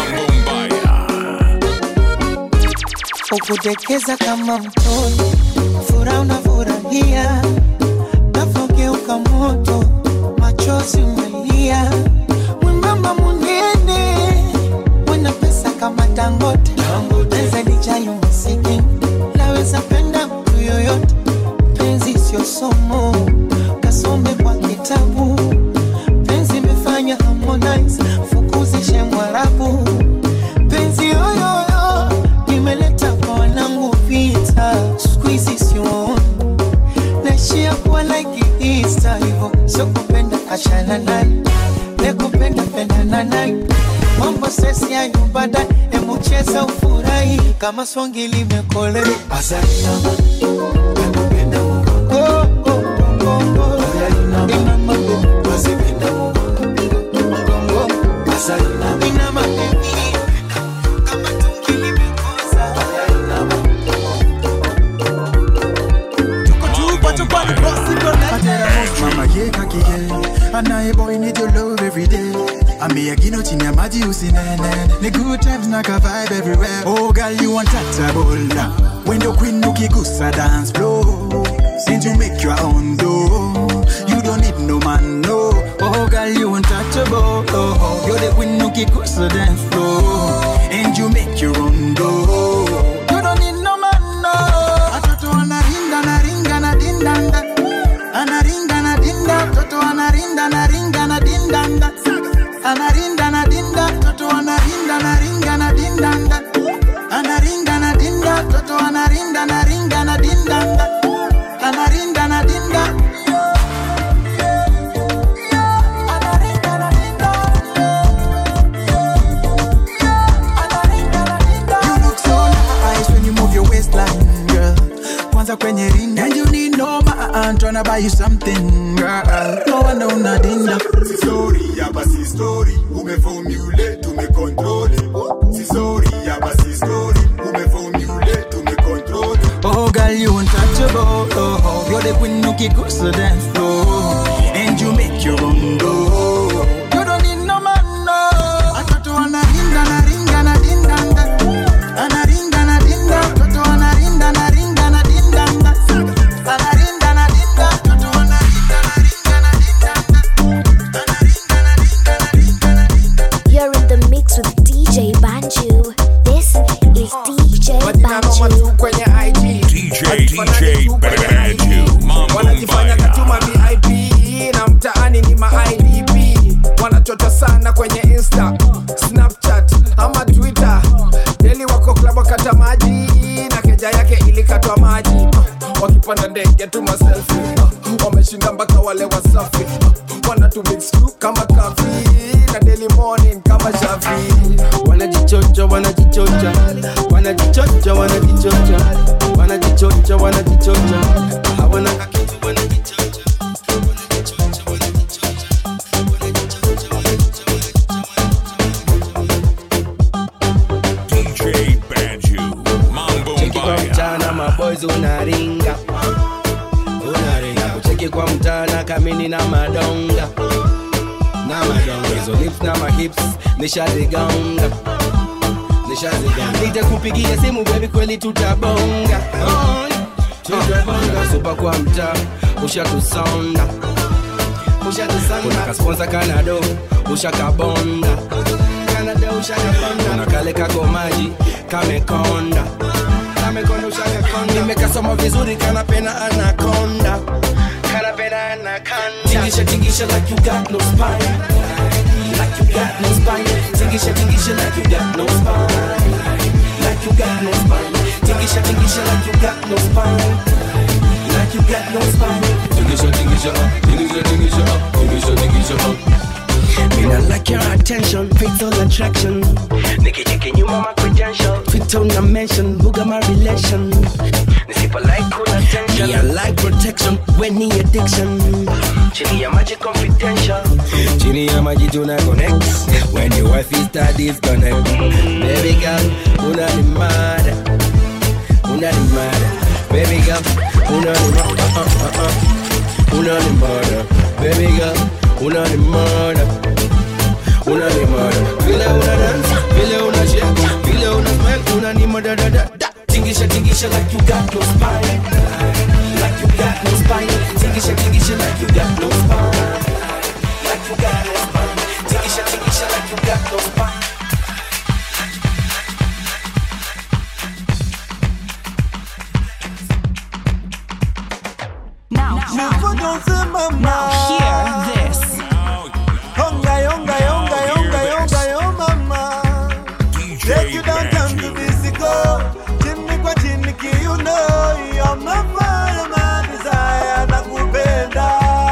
ukudekeza kama mtoto furaha unafurahia navogeuka moto machozi umelia mwembamba munene wena pesa kama dangote pesa lijayo masikini naweza penda mtu yoyote penzi sio somo kasome kwa kitabu penzi imefanya harmonize fukuzishe mwarabu penzi yoyoyo imeleta kwa wanangu vita skuizi sioni naishia kuwa like Easter hivyo sio kupenda achana naye nekupenda pendana naye mambo sesi ya nyumbada emucheza ufurahi kama swangi limekole asaliama nakupenda Mungu oh, oh, oh, oh. Inama, wasipenda Mungu oh, asalinama. Inama, baby. Kama tungi limekosa. Mama ye kaki ye Anaye boy need your love every day Ame agino chini ya maji usinene Ni good times na ka vibe everywhere Oh girl you want tatabola When the queen ukigusa dance floor Since you make your own dough You don't need no man no Oh girl you untouchable oh, oh. You're the queen ukigusa dance floor And you make your own dough You don't need no man no Atoto anaringa naringa na dindanda anaringa na dinda mtoto anarinda na ringa na dindanda anarinda na dinda mtoto anarinda na ringa na dindanda anaringa na dinda mtoto anarinda na ringa na dindanda anarinda na dinda You look so nice when you move your waistline, girl. Kwanza kwenye ring and you need no man tryna buy you something, girl. No one know nadinda. Si sorry, hapa si story, umeformulate, tumecontrol. Si sorry, hapa si story, umeformulate, tumecontrol. Oh, girl, you untouchable. Oh, oh. You're the queen who kicks the dance floor, and you make your own door. You don't need no man, no. Atoto anaringa na ringa na dindanda, anaringa na dinda. Atoto anarinda na ringa na dindanda, anarinda na dinda. Atoto anarinda na ringa na You're in the mix with DJ Banju. This is DJ Banju. DJ DJ Banju Mambo wanajifanya Mbaya katuma vip na mtaani ni maidp wanachota sana kwenye insta snapchat ama twitter deli wako klabu kata maji na keja yake ilikatwa maji wakipanda ndege tu maselfi wameshinda mpaka wale wasafi wanatu mix tu kama kafi na daily morning kama shafi wanajichocha wanajichocha wanajichocha wanajichocha wanajichocha wanajichocha hawana kitu wanajichocha DJ Banju Mambo Cheki kwa Mbaya mchana maboys unaringa unaringa kucheki kwa mchana kamini na madonga na madonga hizo lips na mahips nishazigonga nishazigonga nitakupigia simu baby kweli tutabonga Oi, tutabonga supa kwa mtaa ushatusonda ushatusonda kasponsa kanado ushakabonda kanada ushakabonda kuna kale kako maji kamekonda kamekonda ushakakonda nimekasoma vizuri kanapena anakonda kanapena anakonda tingisha tingisha like you got no spine like you got no spine tingisha tingisha like you got no spine like you got no spine tingisha tingisha like you got no spine like you got no spine tingisha tingisha tingisha tingisha tingisha tingisha Me not like your attention, fatal attraction. Nikicheki nyuma my credential, fit on a mention, buga my relation. Nisipa like cool attention, me I like protection, when ni addiction. Chini ya maji confidential, chini ya maji tuna connect. When your wife is start disconnect, baby girl, una ni mad, una ni mad, baby girl, una ni mad, uh, uh, uh, uh. una ni mad, baby girl, una ni mad. una ni mada vile una dance vile una shake vile una smile una ni mada da da da tingisha tingisha like you got no spine no spine. Tingisha, tingisha like you got no spine. Like you got no spine. Tingisha, tingisha like you got no spine. Now, now hear this. Yonga, yonga, yonga, yonga, yonga, yo mama. Take you downtown to Mexico. Chini kwa chini kiuno. You're my fire, my desire, nakupenda.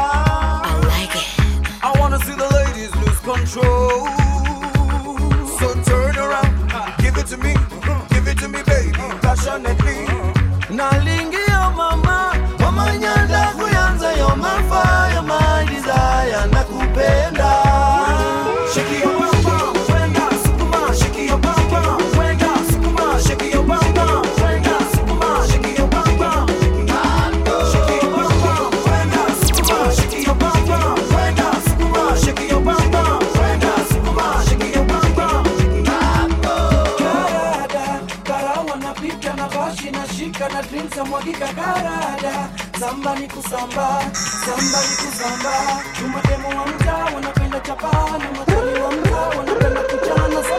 I wanna see the ladies lose control. So turn around, give it to me, give it to me, baby, passionately. Nalingia mama, mama nyanda kuyanza yo my fire, my desire, nakupenda. Shake your bum bum, wenga sukuma, shake your bum bum, wenga sukuma, shake your bum bum, wenga sukuma, shake your bum bum. Shake your bum bum, wenga sukuma, shake your bum bum, wenga sukuma, shake your bum bum, wenga sukuma, shake your bum bum. karada karawa napita na bashi na shika na drinks amwagika karada samba ni kusamba samba ni kusamba chumademo wa mtaa wanapenda chapa na matali wa mtaa wanapenda kuchana